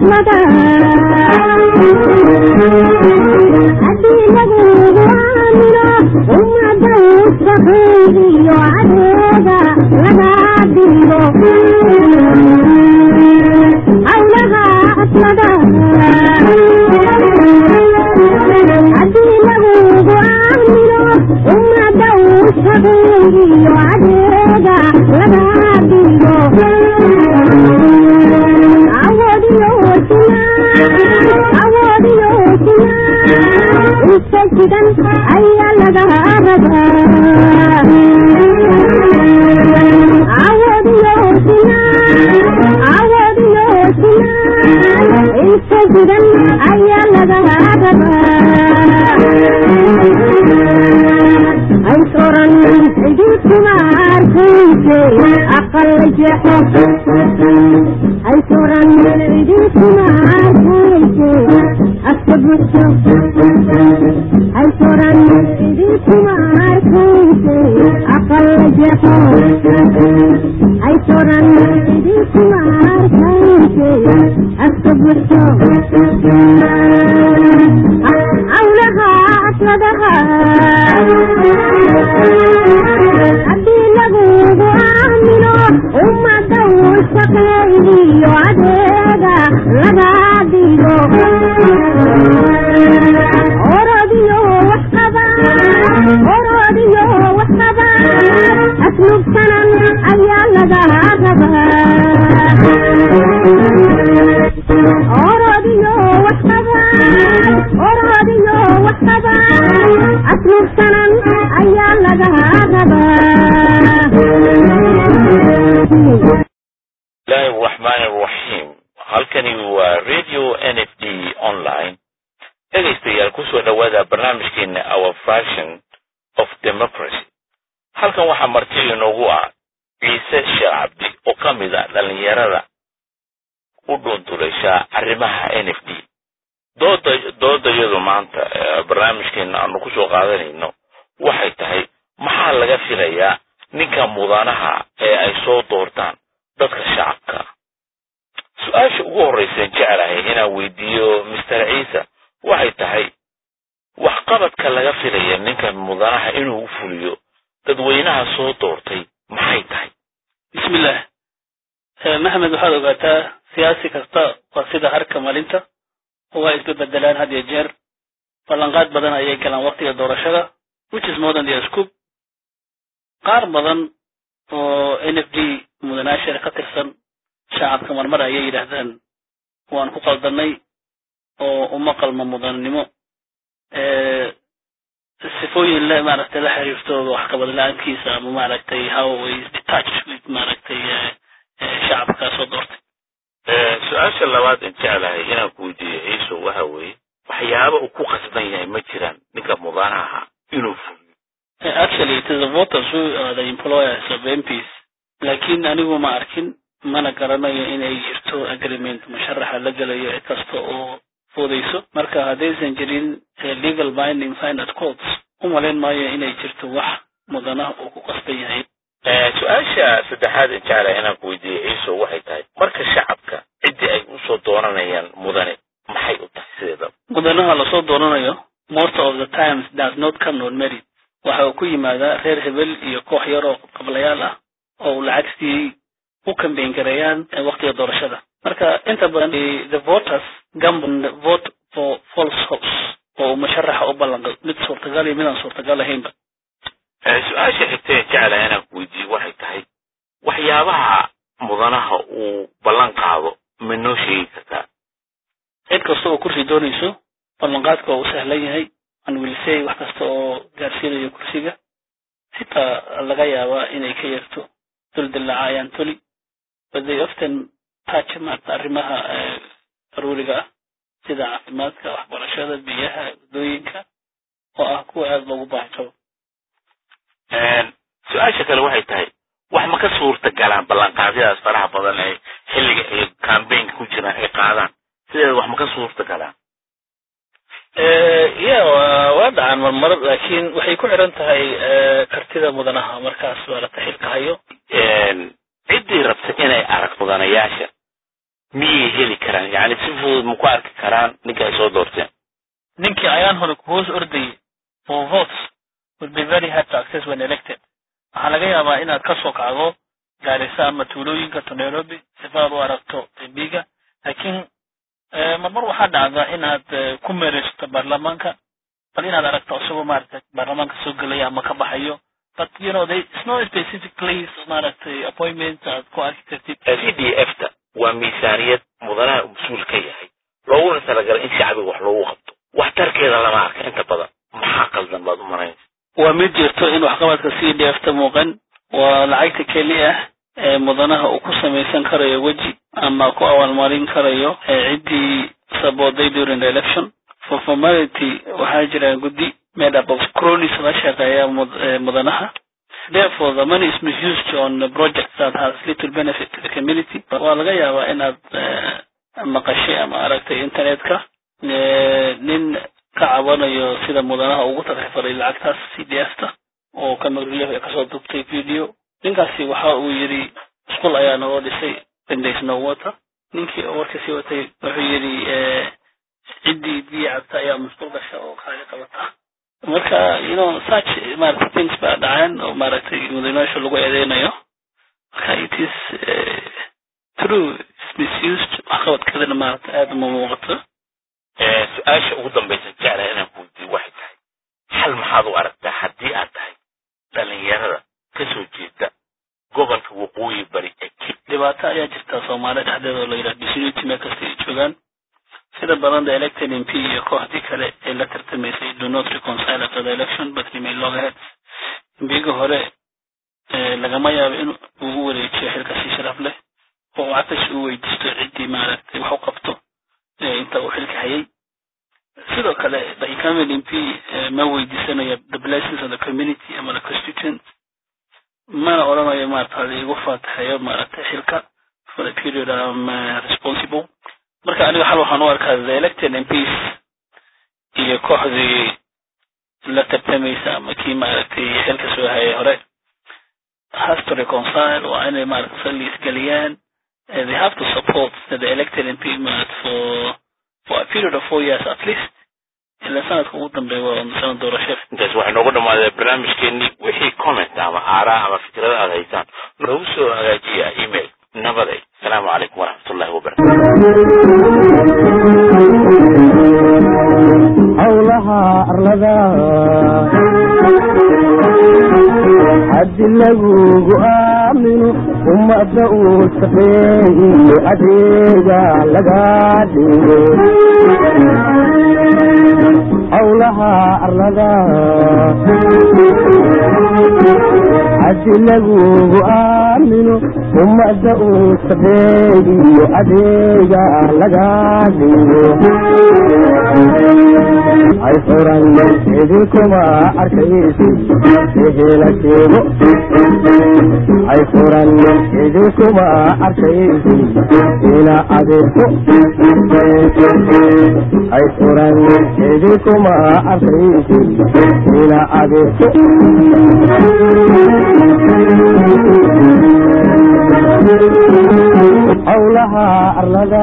aslada haddii lagugu aamino ummada usaqeegiyo adeega laga dhigo hawlaha aslada haddii lagugu aamino ummada usaqeegiyo adeega laga dhigo awoodiyo sina awoodiyo sina isajigan ayaa laga rabaa awoodiyo sina awoodiyo sina isajigan ayaa laga rabaa ay soran cididkuma arkayse aqal jeexo ay soran cididkuma arkayse afka buxso ay soran cididkuma arkayse aqal jeexo ay soran cididkuma arkayse afka buxso awlaha asladaha haddii lagugu aamino ummada usaqeegiyo adeega laga dhigo orodiyo waxqaba orodiyo waxqaba aslubsanan ayaa laga rabaa orodiyo waxqaba orodiyo waxqaba aslubsanan ayaa laga rabaa bismillahi araxmaan araxiim halkani waa radio n f d online dhegaystayaal kusoo dhowaada barnaamijkeena our fashion of democracy halkan waxaa marti inoogu ah ciise sheekh cabdi oo ka mid a dhallinyarada u dhuunduleysha arrimaha n f d dooda doodayadu maanta barnaamijkeena aanu kusoo qaadanayno waxay tahay maxaa laga filayaa ninka mudanaha ee ay soo doortaan dadka shacabka su-aasha ugu horraysaan jeclahay inaan weydiiyo master ciise waxay tahay waxqabadka laga filaya ninka mudanaha inuu u fuliyo dadweynaha soo doortay maxay tahay bismillah maxamed waxaad ogaataa siyaasi kasta waa sida harka malinta oo waa isbebedelaan had iyo jeer ballanqaad badan ayay galaan waktiga doorashada which is more than the scoop qaar badan oo n f d mudanaashir ka tirsan shacabka marmar ayay yidhaahdaan waan ku qaldanay oo uma qalmo mudanimo sifooyin le maaragtay la xiriirtooda waxqabad la-aankiisa ama maaragtay how is detached with maaragtay shacabka soo doortay su-aasha labaad in jeclahay inaan ku weydiiyo ciiso waxa weeye waxyaaba uu ku qasban yahay ma jiraan ninka mudanaha inuu fuliyo actually it is the voters who are the employers of MPs laakiin anigu ma arkin mana garanayo inay jirto agreement musharaxa la gelayo cid kasta oo foodayso marka haddaysan jirin legal binding final courts u malayn maayo inay jirto wax mudanaha uu ku qasban yahay su-aasha saddexaad in jeclahay inaan ku weydiiyo ciiso waxay tahay marka shacabka ciddii ay usoo dooranayaan mudane maxay u tahay sideedaba mudanaha lasoo dooranayo most of the times does not come on merit waxa uu ku yimaadaa reer hebel iyo koox yar oo qablayaal ah oo uu lacagtii u kambeyn gareeyaan waktiga doorashada marka inta badan the voters gamble vote for false hopes oo uu musharaxa u ballanqay mid suurtagal iyo midaan suurtagal ahaynba su-aasha xigta ee jeclahay inaan ku weydiiyo waxay tahay waxyaabaha mudanaha uu ballan qaado ma noo sheegi kartaa cid kasta oo kursi doonayso ballanqaadka waa u sahlan yahay an wilsey wax kasta oo gaarsiinayo kursiga xitaa laga yaabaa inay ka yarto duldillaacayaan toli but they often touch maarta arrimaha daruuriga ah sida caafimaadka waxbarashada biyaha waddooyinka oo ah kuwa aada loogu baahi qabo su-aasha kale waxay tahay wax ma ka suurta galaan ballanqaadyadaas faraha badan ee xilliga ay cambaynka ku jiraan ay qaadaan sideeda wax ma ka suurta galaan ya waa dhacaan marmar laakiin waxay ku xiran tahay kartida mudanaha markaas maarata xilka hayo ciddii rabta inay arag mudanayaasha miyay heli karaan yani si fudud ma ku arki karaan ninka ay soo doorteen ninkii ayaan hore ku hoos ordayay for votes would be very hard to access when elected waxaa laga yaabaa inaad ka soo kacdo gaarisa ama tuulooyinka to nairobi sifaad u aragto mbiga laakiin marmar waxaa dhacda inaad ku meereysato baarlamaanka bal inaad aragto isagoo maaragtay baarlamaanka soo gelaya ama ka baxayo but you know they it's no specific place maaragtay appointment aad ku arki kartid c d f ta waa miisaaniyad mudanaha mas-uul ka yahay looguna talagalay in shacbiga wax loogu qabto waxtarkeeda lama arka inta badan maxaa qaldan baad u maraynaysa waa mid jirto in waxqabadka c d f ta muuqan waa lacagta keli ah ee mudanaha uu ku samaysan karayo weji ama ku abaalmarin karayo ciddii sabooday during the election for formality waxaa jira guddi made up of cronies la shaqeeya mudanaha therefore the money is misused on projects that has little benefit to the community waa laga yaabaa inaad maqashay ama aragtay internetka nin ka cabanayo sida mudanaha ugu takrifalay lacagtaas c d f ta oo kamarulef ee kasoo dubtay video ninkaasi waxa uu yidhi isqul ayaa naloo dhisay bendays no water ninkii oo warkasii watay wuxuu yidhi ciddii biyo cabta ayaa musqul gasha oo kaali qabata marka you know such maaragtay things baa dhaceen oo maaragtay mudanayaasha lagu eedeynayo marka it is true is misused waxqabadkeedana maaragtay aada uma muuqato su-aasha ugu dambaysa jeclaha inaan ku weydiiyo waxay tahay xal maxaad u aragtaa haddii aad tahay dhalinyarada kasoo jeeda gobolka waqooyi bari ee kib dhibaato ayaa jirta soomaaliya dhexdeeda oo la yidhaha disunity meel kasta ay joogaan sida badan the elected mp iyo kooxdii kale ee la tartamaysay do not reconcile after the election but remain loggerheads mbiga hore lagama yaabo in uu u wareejiyo xilka si sharaf leh oo uu catash u weydiisto ciddii maaragtay wax u qabto inta uu xilka hayay sidoo kale the incumbent mp ma weydiisanayo the blessings of the community ama the constituent mana odhanayo maarata igu faataxeeyo maaragtay xilka for the period am responsible marka aniga xal waxaan u arkaa the elected mps iyo kooxdii la tartamaysa ama kii maaragtay xilka soo hayay hore has to reconcile waa inay maaragtay salli isgeliyaan they have to support the elected mp marat for for a period of four years at least ilaa sanadka ugu dambeeya waa sanad doorasho intaas waxay noogu dhamaaday barnaamijkeenii wixii comment ama aaraa ama fikrada aad haysaan noogu soo hagaajiya email nabaday asalaamu calaykum waraxmatullahi wabarakatu howlaha arlada haddi lagugu aamino ummadda uu shaqeeyiyo adeega laga dhigo howlaha arlada haddi lagugu aamino ummadda uu shaqeeyiyo adeega laga dhigo ay furan idinkuma arkaysi ehela sheego ay furan idinkuma arkaysi ina adeegto ay furan idinkuma arkaysi ina adeegto howlaha arlada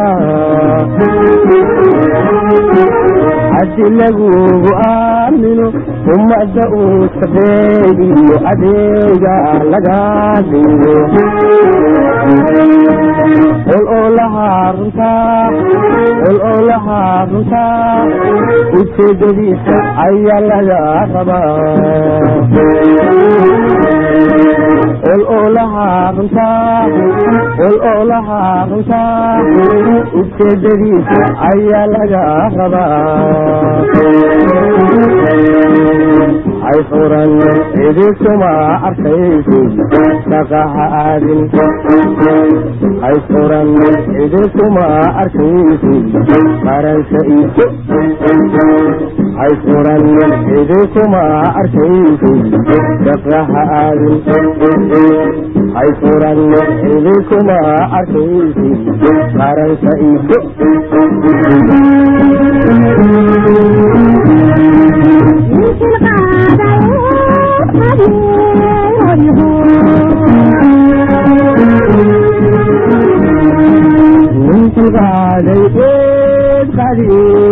haddi lagugu aamino ummadda uu shaqeeyiyo adeega laga dhigo qol oo lahaa runtaa qol oo lahaa runtaa ujeedadiisa ayaa laga rabaa qol oo lahaa runtaa qol oo lahaa runtaa ujeedadiisa ayaa laga rabaa ay furan idinkuma arkaysi shaqaha aadin ay furan idinkuma arkaysi qaranka iso ay furan idinkuma arkaysi shaqaha aadin ay furan idinkuma arkaysi qaranka iso يمكن قادر dulqaaday eed qadiid